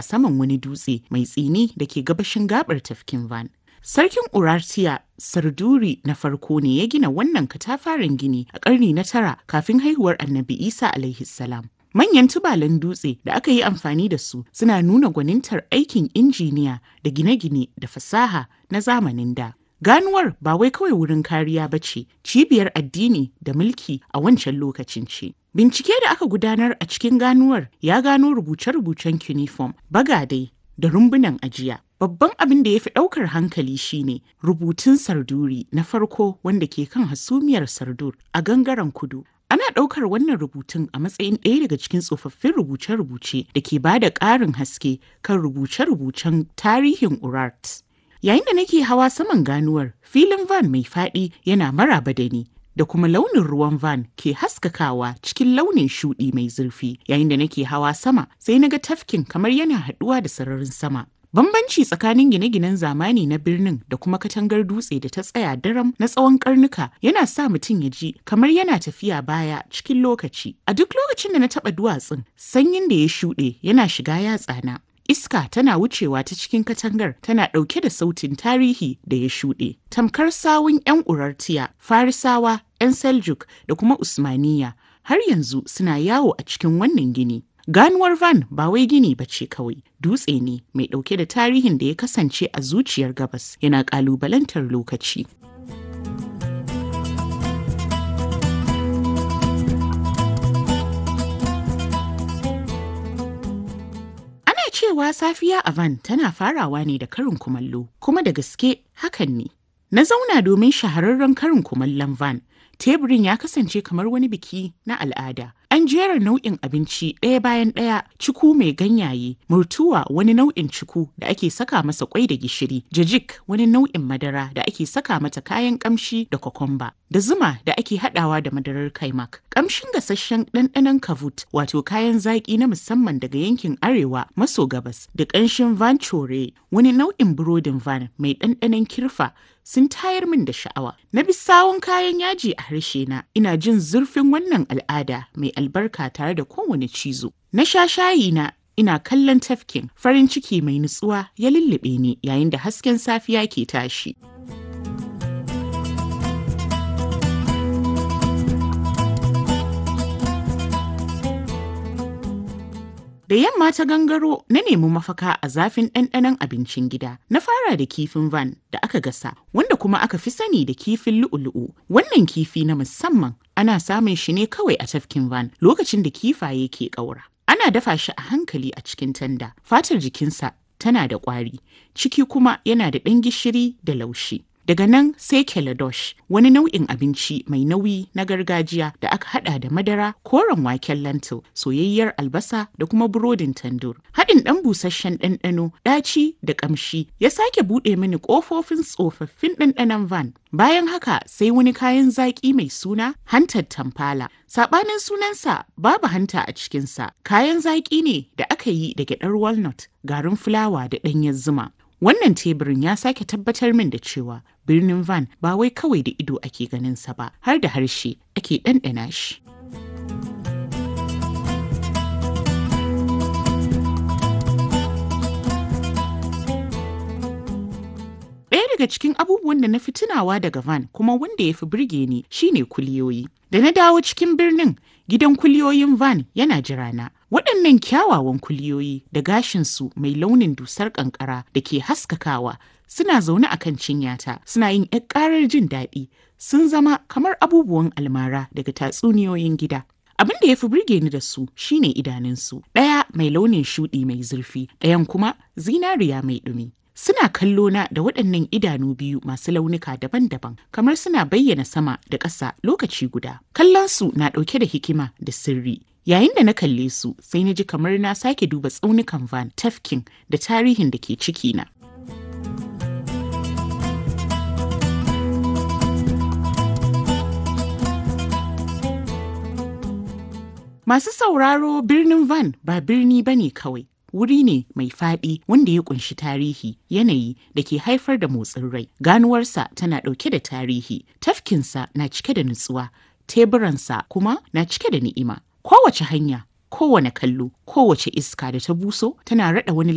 saman wani dutse mai tsini da ke gabashin gabar tafkin Van. Sarkin Urartiya Sarduri na farko ne ya gina wannan katafaren gini a ƙarni na tara kafin haihuwar Annabi Isa alaihi salam. Manyan tubalan dutse da aka yi amfani da su suna nuna gwanintar aikin injiniya da gine-gine da fasaha na zamanin da. Ganuwar ba wai kawai wurin kariya ba ce, cibiyar addini da mulki a wancan lokacin ce. Bincike da aka gudanar a cikin ganuwar ya gano rubuce-rubucen cuneiform, bagadai da rumbunan ajiya. Babban abin da ya fi ɗaukar hankali shine rubutun sarduri na farko wanda ke kan hasumiyar sardur a gangaren kudu. Ana ɗaukar wannan rubutun a matsayin ɗaya daga cikin tsofaffin rubuce-rubuce da ke ba da ƙarin haske kan rubuce-rubucen tarihin Urart. Yayin da nake hawa saman ganuwar, filin van mai faɗi yana maraba da ni. Da kuma launin ruwan van ke haskakawa cikin launin shuɗi mai zurfi yayin da nake hawa sama sai na ga tafkin kamar yana haɗuwa da sararin sama. Bambanci tsakanin gine-ginen zamani na birnin da kuma katangar dutse da ta tsaya daram na tsawon karnuka yana sa mutum ya ji kamar yana tafiya baya cikin lokaci. A duk lokacin da na taɓa duwatsun, sanyin da ya shuɗe yana shiga yatsana. Iska tana wucewa ta cikin katangar tana ɗauke da sautin tarihi da ya shuɗe. Tamkar sawun 'yan Urartiya, Farisawa, 'yan Seljuk da kuma Usmaniya har yanzu suna yawo a cikin wannan gini. Ganuwar Van ba wai gini ba ce kawai, dutse ne mai ɗauke da tarihin da ya kasance a zuciyar gabas yana ƙalubalantar lokaci. Ana cewa safiya a Van tana farawa ne da karin kumallo, kuma da gaske hakan ne. Na zauna domin shahararren karin kumallon Van. Teburin ya kasance kamar wani biki na al'ada. An jera nau'in abinci ɗaya bayan ɗaya, ciku mai ganyaye, murtuwa wani nau'in ciku da ake saka masa kwai da gishiri, jajik wani nau'in madara da ake saka mata kayan kamshi da kokomba, da zuma da ake haɗawa da madarar kaimak. Kamshin gasasshen ɗanɗanon kavut wato kayan zaƙi na musamman daga yankin arewa maso gabas da ƙanshin van chore wani nau'in burodin van mai ɗanɗanon kirfa sun tayar min da sha'awa. Na bi sawun kayan yaji a harshe na ina jin zurfin wannan al'ada mai albarka tare da kowane cizo. Na sha shayi na ina kallon tafkin farin ciki mai nutsuwa ya lullube ni yayin da hasken safiya ke tashi. Da yamma ta gangaro na nemi mafaka a zafin ɗanɗanon abincin gida. Na fara da kifin van da aka gasa, wanda kuma aka fi sani da kifin lu'u-lu'u. Wannan kifi na musamman ana samun shi ne kawai a tafkin van lokacin da kifaye ke ƙaura. Ana dafa shi a hankali a cikin tanda. Fatar jikinsa tana da ƙwari, ciki kuma yana da ɗan gishiri da laushi. Daga nan sai keladosh wani nau'in abinci mai nauyi na gargajiya da aka hada da madara, koren waken lentil, soyayyar albasa da kuma burodin tandur. Haɗin ɗan busasshen ɗanɗano, ɗaci da ƙamshi ya sake buɗe mini ƙofofin tsofaffin ɗanɗanon van. Bayan haka sai wani kayan zaƙi mai suna hantar tamfala. Saɓanin sunansa babu hanta a cikinsa. Kayan zaƙi ne da aka yi da gyaɗar walnut, garin fulawa da ɗanyen zuma. Wannan teburin ya sake tabbatar min da cewa birnin Van ba wai kawai da ido ake ganinsa ba, har da harshe ake ɗanɗana shi. Ɗaya daga cikin abubuwan da na fi tunawa daga Van kuma wanda ya fi birge ni shine kuliyoyi. Da na dawo cikin birnin, gidan kuliyoyin Van yana jirana. Waɗannan kyawawan kuliyoyi da gashinsu mai launin dusar ƙanƙara da ke haskakawa suna zaune a kan cinyata suna yin ‘yar ƙarar jin daɗi sun zama kamar abubuwan almara daga tatsuniyoyin gida. Abin da ya fi burge ni da su shine idanunsu, ɗaya mai launin shuɗi mai zurfi, ɗayan kuma zinariya mai ɗumi. Suna kallo na da waɗannan idanu biyu masu launuka daban-daban, kamar suna bayyana sama da ƙasa lokaci guda. Kallon su na ɗauke da hikima da sirri. Yayin da na kalle su, sai na ji kamar na sake duba tsaunukan Van Tafkin da tarihin da ke ciki na. Masu sauraro birnin Van ba birni ba ne kawai. Wuri ne mai faɗi wanda ya kunshi tarihi, yanayi da ke haifar da motsin rai. Ganuwarsa tana ɗauke da tarihi, tafkinsa na cike da nutsuwa, teburansa kuma na cike da ni'ima. Kowace hanya, kowane kallo, kowace iska da ta buso tana raɗa wani